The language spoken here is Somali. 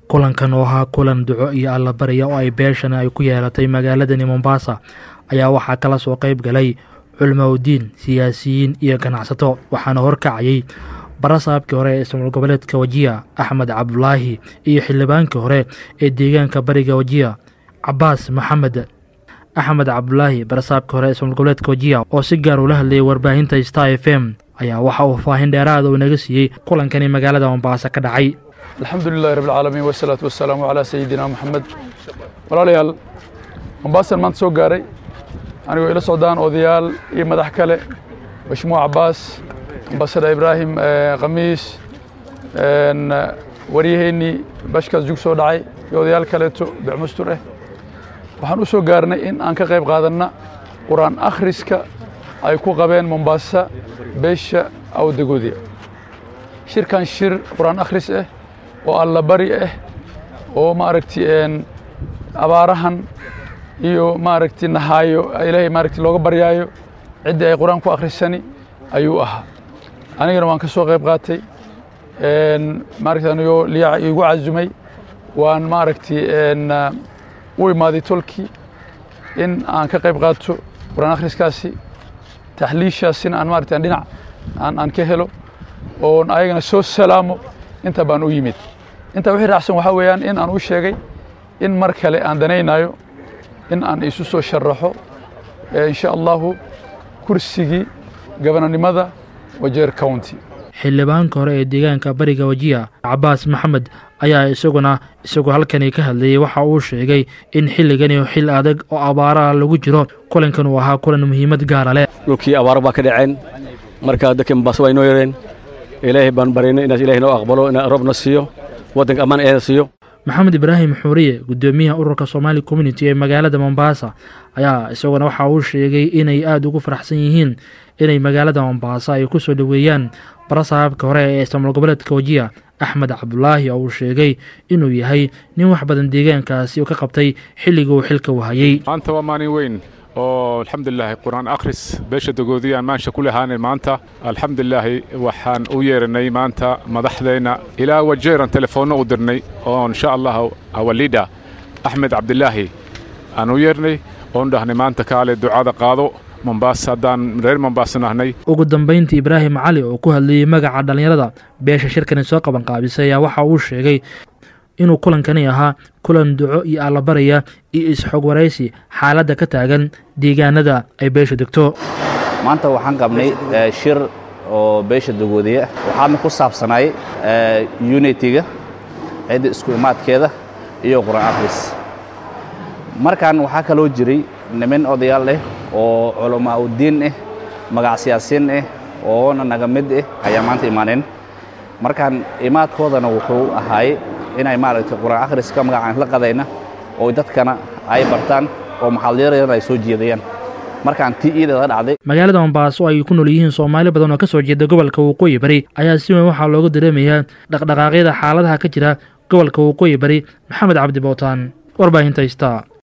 kulankan oo ahaa kulan duco iyo allabarya oo ay beeshan ay ku yeelatay magaaladani mombasa ayaa waxaa kala soo qayb galay culmowdiin siyaasiyiin iyo ganacsato waxaana horkacayay barasaabkii hore ee ismaal goboleedka wajiya axmed cabdulaahi iyo xildhibaankii hore ee deegaanka bariga wajiya cabaas maxamed axmed cabdulaahi barasaabkii hore ee ismaal goboleedka wajiya oo si gaar ula hadlayay warbaahinta star f m ayaa waxa uu faahin dheeraada uu naga siiyey kulankani magaalada mombaaso ka dhacay alxamdu lilahi rabb alcaalamiin wasalaatu wasalaamu calaa sayidina moxamed walaalayaal mombaasan maanta soo gaaray anigoo ila socdaan odayaal iyo madax kale mashmuuc cabaas ambasada ibraahim khamiis waryaheennii bashkaas jug soo dhacay iyo odayaal kaleeto becmustur ah waxaan u soo gaarnay in aan ka qayb qaadanna qur-aan akhriska ay ku qabeen mombaasa beesha awdagoodiya shirkan shir qur-aan akhris ah oo allabari ah oo maaragti abaarahan iyo maaragti nahaayo ilaahay maaragti looga baryaayo ciddii ay qur-aan ku akhrisani ayuu ahaa anigana waan ka soo qayb qaatay maaragti anigoo liyaca iigu casumay waan maaragti u imaaday tolkii in aan ka qayb qaato qur-aan akhriskaasi taxliishaasina aan maaragti aan dhinac aan aan ka helo oon ayagana soo salaamo inta baan u yimid intaa wixii raacsan waxaa weeyaan in aan u sheegay in mar kale aan danaynayo in aan isu soo sharaxo insha allahu kursigii gabananimada wajeer county xildhibaanka hore ee deegaanka bariga wajiya cabaas maxamed ayaa isaguna isagoo halkani ka hadlayay waxa uu sheegay in xilligani xil adag oo abaaraha lagu jiro kulankan uu ahaa kulan muhiimad gaara leh dhulkii abaaro baa ka dhaceen marka dadkii mombaaso waa inoo yareen ilaahay baan baryayna inaas ilahay noo aqbalo ina roobna siiyo waddanka ammaan eeda siiyo maxamed ibraahim xuuriye guddoomiyaha ururka somaali community ee magaalada mombasa ayaa isaguna waxa uu sheegay inay aada ugu faraxsan yihiin inay magaalada mombasa ay ku soo dhoweeyaan barasaabka hore ee ismaal goboleedka wajiya axmed cabdulaahi oo uu sheegay inuu yahay nin wax badan deegaankaasi ka qabtay xilligii uu xilka wahayey maanta waa maalin weyn oo alxamdulilaahi qur-aan akhris beesha dagoodiyaan maansha ku lahaanay maanta alxamdulilaahi waxaan u yeeranay maanta madaxdeenna ilaa wajeeran telefoonno u dirnay oo insha allah awalida axmed cabdilaahi aan u yeernay oon dhahnay maanta kaale ducada qaado mombaas haddaan reer mombaasan ahnay ugu dambayntii ibraahim cali oo ku hadlayey magaca dhallinyarada beesha shirkani soo qaban qaabisay ayaa waxa uu sheegay inuu kulankani ahaa kulan duco iyo allabaraya iyo isxog waraysi xaaladda ka taagan deegaanada ay beesha degto maanta waxaan qabnay shir oo beesha dagoodiya waxaadna ku saabsanay unitiga cidda isku imaadkeeda iyo qur-aan akhris markan waxaa kaloo jiray niman odayaal ah oo culamaa udiin ah magac siyaasiin ah oona naga mid ah ayaa maanta imaaneen markaan imaadkoodana wuxuu ahaay inay maaragtay qur-aan akhriska magacaan la qadayna oo dadkana ay bartaan oo maxalliyaradana ay soo jeedayaan markaan tii iideeda dhacday magaalada mombaaso ay ku nool yihiin soomaali badan oo ka soo jeeda gobolka waqooyi bari ayaa si weyn waxaa looga dareemayaa dhaqdhaqaaqyada xaaladaha ka jira gobolka waqooyi bari maxamed cabdi bootaan warbaahinta ista